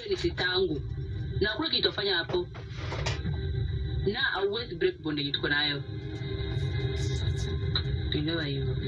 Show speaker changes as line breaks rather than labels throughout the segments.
wewe ni sitangu na kule kitofanya hapo na hauwezi break bond yenye tuko nayo tuelewa hivyo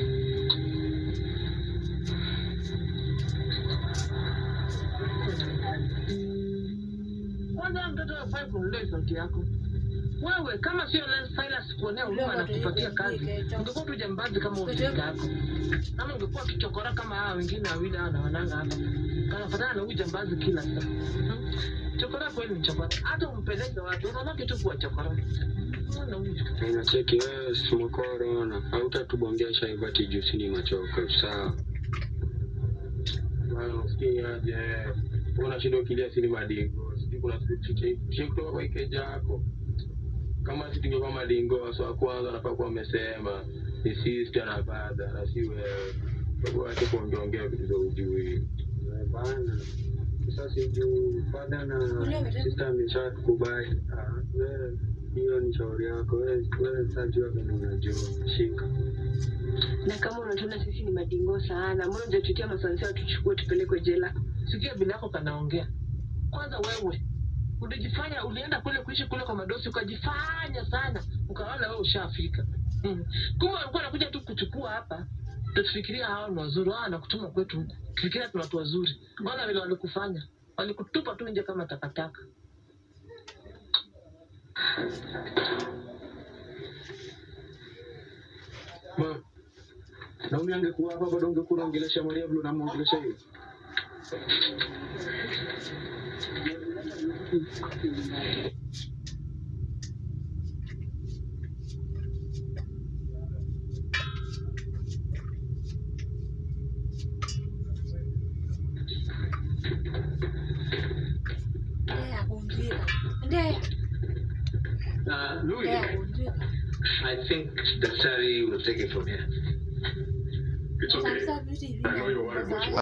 kwanza mtoto afai kunulia sauti yako wewe kama sio Lance Silas kuonea huruma na kupatia kazi ungekuwa tu jambazi kama ujinga yako ama ungekuwa kichokora kama hawa wengine wawili hawa na wananga hapa kanafatana na huyu jambazi kila saa Hmm? chokora kweli ni chokora hata umpeleke watu unabaki tu kuwa chokora Unaona huyu
Unacheki wewe simokoro na hautatubongesha hivyo ati juu si ni machoko sawa. Bwana usikie aje. Unashinda ukilia si ni madingo. Sijui kuna siku chiche chiche kutoka kwa ikeja yako. Kama si tungekuwa madingo so wa kwanza nafaa kuwa amesema ni sister na brother na si wewe. Kwa hiyo acha kuongeongea vitu za ujui. Bana. Sasa juu father na sister ameshakubali. Ah, wewe hiyo ni shauri yako wewe wewe sasa jua venye unajua shika
na kama unatuona sisi ni madingo sana mbona unajatutia masansia tuchukue tupelekwe jela
sikia bila yako kanaongea kwanza wewe ulijifanya ulienda kule kuishi kule kwa madosi ukajifanya sana ukaona wewe ushafika mm. kumbe walikuwa wanakuja tu kuchukua hapa tufikiria hao ni wazuri wao wanakutuma kwetu huku fikiria tuna watu wazuri ona vile walikufanya walikutupa tu nje kama takataka
ma na umi angekuwa hapa bado ungekuwa unaongelesha Maria vile unamwongelesha hiyo
Ndea kunjika. Ndea.
Uh, Louis,
Ndea kunjika.
I think Daktari will take it from here.
It's okay.
Sasa vitu hivi
I know your wife was